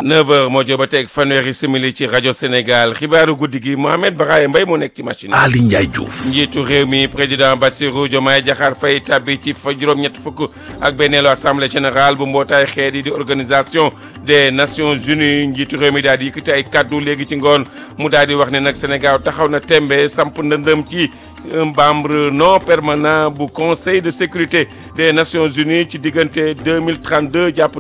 9h moo jóg ba teg fanweeri simili ci rajo Sénégal xibaaru guddi gi Mohamed Baraye Mbaye moo nekk ci machine Ali Ndiaye Diouf. njiitu réew mi président Bassirou Diomaye Diakhar Faye tabbi ci fa juróom-ñett fukk ak benneelu assemblée générale bu mbootaay xeet yi di organisation des nations unies njiitu réew mi daal di yëkkati ay kaddu léegi ci ngoon mu daal di wax ne nag Sénégal taxaw na tembe samp ndëndëm ci membre non permanent bu conseil de sécurité des nations unies ci diggante 2032 jàpp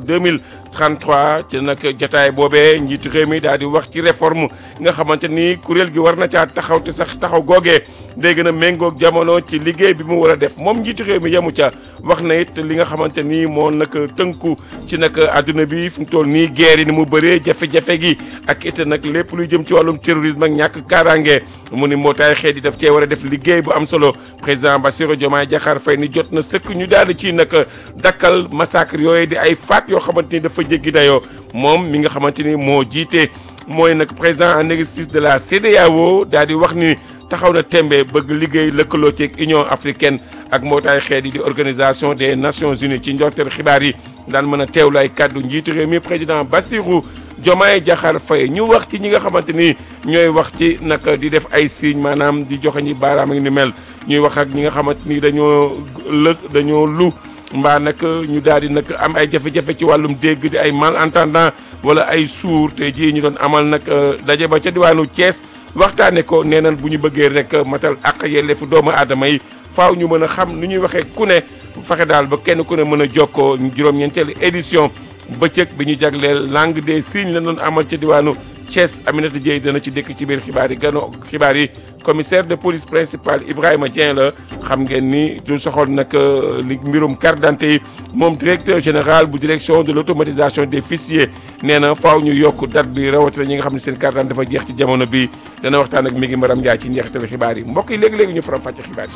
2033 ci nag jotaay boobee njiitu réew mi daal di wax ci réforme nga xamante ni kuréel gi war na caa taxaw te sax taxaw googee day gën a méngoog jamono ci liggéey bi mu war a def moom njiitu réew mi yemu ca wax na it li nga xamante ni moo nag tënku ci nag adduna bi fi mu toll nii guerre yi ni mu bëree jafe-jafe gi ak it nag lépp luy jëm ci wàllum terrorisme ak ñàkk kaaraange mu ni mbootaay xeet yi daf cee war a def liggéey bu am solo président Bassirou Diomaye Diakhar Faye ni jot na sëkk ñu daal di ci nag dakkal massacre yooyu di ay faat yoo xamante ni dafa jéggi dayoo moom mi nga xamante ni moo jiite mooy nag président en exercice de la CEDEAO daal di wax ni taxaw na tembe bëgg liggéey lëkkaloo ci Union africaine ak mbootaay xeet yi di organisation des nations unies ci njorteel xibaar yi daan mën a teewlu ay kàddu njiitu réew mi président Bassirou Diomaye Diakhar Faye ñu wax ci ñi nga xamante ni ñooy wax ci nag di def ay signes maanaam di joxe ñi baaraam ak ni mel ñuy wax ak ñi nga xamante ni dañoo lë dañoo lu mbaa nag ñu daal di nag am ay jafe-jafe ci wàllum dégg di ay malentendant wala ay sourd te jii ñu doon amal nag daje ba ca diwaanu Thiès waxtaane ko nee nañ bu ñu bëggee rek matal ak yelleefu doomu aadama yi faaw ñu mën a xam nu ñuy waxee ku ne fexe daal ba kenn ku ne mën a jokkoo juróom-ñeenteelu édition bëccëg bi ñu jagleel langue des signes la doon amal ca diwaanu Thiès Aminata Dieye dana ci dëkk ci biir xibaar yi gano xibaar yi commissaire de police principal Ibrahima Dieng la xam ngeen ni du soxol nag li mbirum carte d'identité yi moom directeur général bu direction de l'automatisation des fichiers nee na faaw ñu yokk date bi rawatina ñi nga xam ne seen carte d'identité dafa jeex ci jamono bi dana waxtaan ak mi ngi Maram Ndiaye ci njeexital xibaar yi mbokk yi léegi-léegi ñu faram fàcce xibaar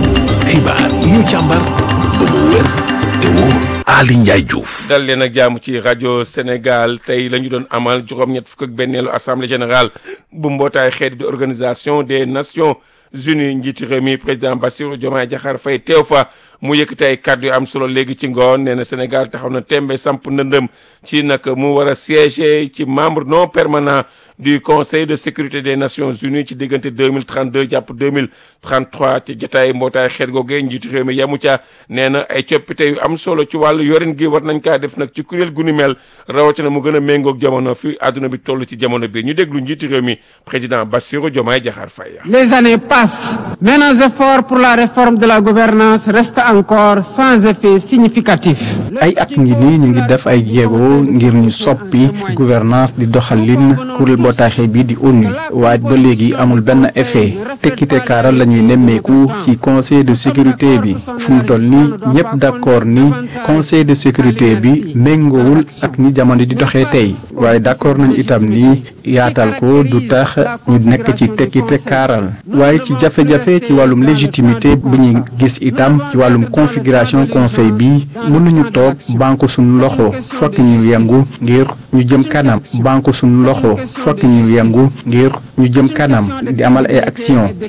yi xibaar yi ñu càmbar ba mu wér te wóor Ali Ndiaye Diouf. dal leen ak jàmm ci rajo Sénégal tey la ñu doon amal juróom-ñett fukk ak benneelu assemblée générale bu mbootaay xeet di organisation des nations unies njiiti réew mi président Bassirou Diomaye Diakhar Faye teew fa mu yëkkati ay kàddu yu am solo léegi ci ngoon nee na Sénégal taxaw na tembe samp ndëndëm ci nag mu war a siéger ci membre non permanent du conseil de sécurité des nations unies ci diggante 2032 jàpp 2033 ci jotaay mbootaay xeet googee njiitu réew mi yamu ca nee na ay coppite yu am solo ci wàllu yorin gi war nañ kaa def nag ci kuréel gu ni mel rawatina mu gën a méngoog jamono fi àdduna bi toll ci jamono bi ñu déglu njiitu réew mi président Bassirou Diomaye Diakhar Faye. Les années passent, mais nos efforts pour la réforme de la gouvernance restent encore sans effet significatif. ay at ngi nii ñu ngi def ay jéego ngir ñu soppi gouvernance di doxalin kuréel mbootaay bi di ONU waaye ba léegi amul benn effet tekkite kaaral la ñuy nemmeeku ci conseil de sécurité bi fu mu toll nii ñëpp d'accord ni conseil de sécurité bi méngoowul ak ni jamono di doxee tey waaye d'accord nañu itam ni yaatal ko du tax ñu nekk ci tekkite kaaral waaye ci jafe-jafe ci wàllum légitimité bu ñuy gis itam ci wàllum configuration conseil bi mënuñu toog banque suñu loxo fokk ñu yëngu ngir ñu jëm kanam banque suñu loxo fokk ñu yëngu ngir ñu jëm kanam di amal ay action